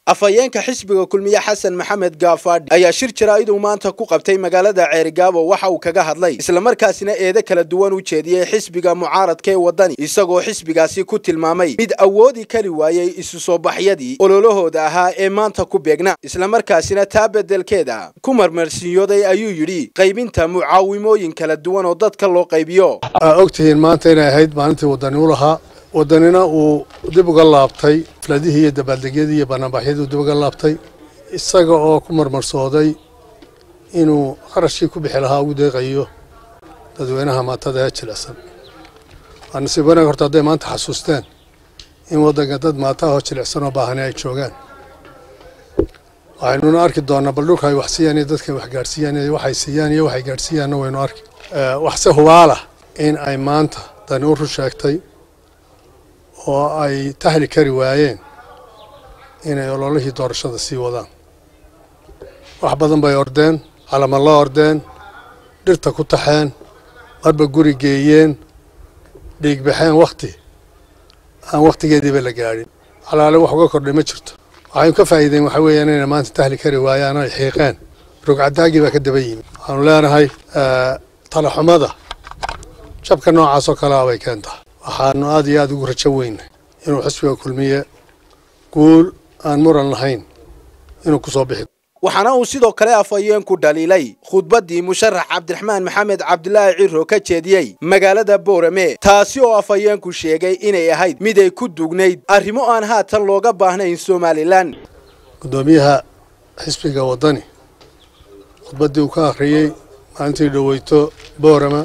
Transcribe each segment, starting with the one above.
afhayeenka xisbiga kulmiye xasan maxamed gaafaadhi ayaa shir jaraa'iduu maanta ku qabtay magaalada ceerigaabo waxa uu kaga hadlay islamarkaasina eedo kala duwan u jeediyey xisbiga mucaaradka ee waddani isagoo xisbigaasi ku tilmaamay mid awoodi kari waayey isu soo baxyadii ololahooda ahaa ee maanta ku beegna islamarkaasina taa beddelkeeda ku marmarsiiyooday ayuu yidhi qaybinta mucaawimooyin kala duwan oo dadka loo qaybiyo ogtihiin maanta inay ahayd maalintii waddani u lahaa waddanina uu dib uga laabtay filadihii iyo dabaaldegyadii iyo banaanbaxyadii uu dib uga laabtay isaga oo ku marmarsooday inuu qarashkii ku bixi lahaa ugu deeqayo dadweynaha maatada ee jilicsan waa nasiib wanaag horta hadday maanta xasuusteen in waddanka dad maataha oo jilicsan oo baahani ay joogaan waxaynuna arki doonaa bal dhulka ay wax siiyaan iyo dadka wax gaadhsiiyaan iyo waxay siiyaan iyo waxay gaadhsiiyaanna waynu arki waxse hubaalah in ay maanta dani u run sheegtay oo ay tahli kari waayeen inay ololihii doorashada sii wadaan wax badan bay ordeen calama la ordeen dhirta ku taxeen marba guri geeyeen dhiigbaxeen wakhti aan wakhtigeediiba la gaadhin calaale wax uga kordhay ma jirto waxaynu ka faa'iideen waxaa weeyaan inay maanta tahli kari waayaan ay xiiqeen rogcadaagii baa ka daba yimi waxaanu leenahay talaxumada jabka noocaas oo kalea bay keentaa waxaanu aad iyo aad ugu rajo weynay inuu xisbiga kulmiye guul aan muran lahayn inuu ku soo bixi waxaana uu sidoo kale afhayeenku dhaliilay khudbaddii musharax cabdiraxmaan maxamed cabdilaahi ciro ka jeediyey magaalada boorame taasi oo afhayeenku sheegay inay ahayd mid ay ku dugnayd arrimo aan haatan looga baahnayn somalilan guddoomiyaha xisbiga waddani khudbaddii uu ka akhriyey maalintii dhoweyto boorama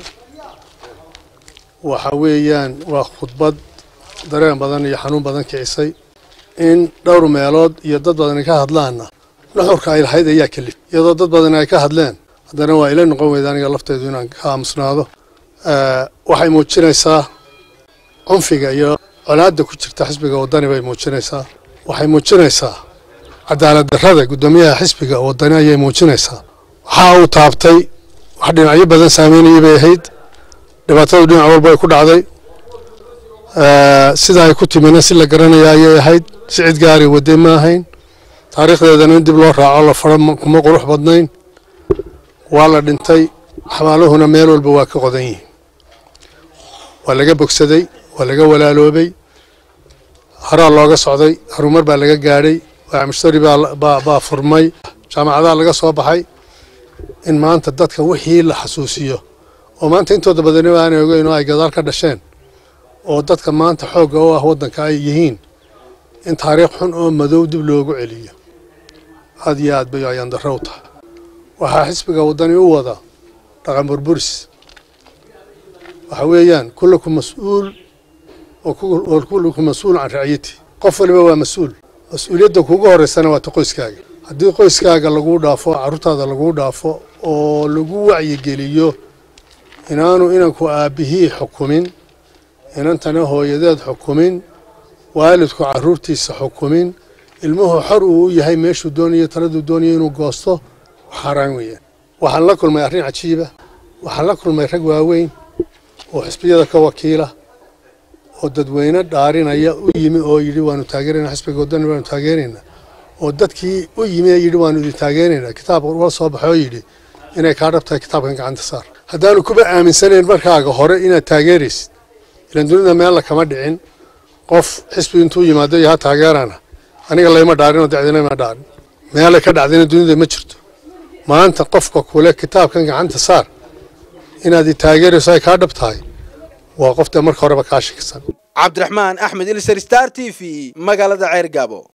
waxa weeyaan waa khudbad dareen badan iyo xanuun badan kicisay in dhowr meelood iyo dad badan ay ka hadlaanna nuxurka ay lahayd ayaa kelif iyadoo dad badan ay ka hadleen haddana waa ila noqon weyda aniga lafteedu inaan ka aamusnaado waxay muujinaysaa cunfiga iyo colaadda ku jirta xisbiga waddani bay muujinaysaa waxay muujinaysaa cadaalad darrada guddoomiyaha xisbiga waddani ayay muujinaysaa waxa uu taabtay wax dhinacyo badan saameynayay bay ahayd dhibaatadu dhinac walba ay ku dhacday sida ay ku timina si la garanaya ayay ahayd si cid gaari wadde ma ahayn taariikhdeedana in dib loo raaco la faro kuma qurux badnayn waa la dhintay xabaaluhuna meel walba waa ka qodan yihiin waa laga bogsaday waa laga walaaloobay haraa looga socday harumar baa laga gaadhay waamushtari baa furmay jaamacadaha laga soo baxay in maanta dadka wixii la xasuusiyo oo maanta intooda badaniba aanay ogeyn oo ay gadaal ka dhasheen oo dadka maanta xoogga u ah waddanka ay yihiin in taariikh xun oo madow dib loogu celiyo aad iyo aad bay ayaan darro u tahay waxaa xisbiga waddani u wada dhaqan burburis waxa weeyaan kullaku mas-uul oo kullaku mas-uul can raciyati qof waliba waa mas-uul mas-uuliyadda kuugu horreysana waa ta qoyskaaga haddii qoyskaaga laguu dhaafo carruurtaada laguu dhaafo oo lagu wacyigeliyo inaanu inanku aabbihii xukumin inantana hooyadeed xukumin waalidku carruurtiisa xukumin ilmuhu xor uu u yahay meeshuu doonayo taladuu doonayo inuu goosto xaaraan weeyaan waxaan la kulmay arrin cajiiba waxaan la kulmay rag waaweyn oo xisbiyada ka wakiila oo dadweyne dhaarinaya u yimi oo yidhi waanu taageeraynaa xisbiga waddani waanu taageeraynaa oo dadkii u yimi ee yidhi waanu idin taageeraynaa kitaab la soo baxay oo yidhi inay kaa dhabtahay kitaabkan gacanta saar haddaanu kuba aaminsanayn markaaga hore inaad taageeraysid ilan dunida meella kama dhicin qof xisbi intuu yimaado iyo ha taageerana aniga layma dhaarin oo dacdina ma dhaarin meelay ka dhacdina dunida ma jirto maanta qofka kule kitaabkan gacanta saar inaad i taageerayso ay kaa dhab tahay waa qof dee marka horeba kaa shakisan cabdiraxmaan axmed ilser star t v magaalada ceergaabo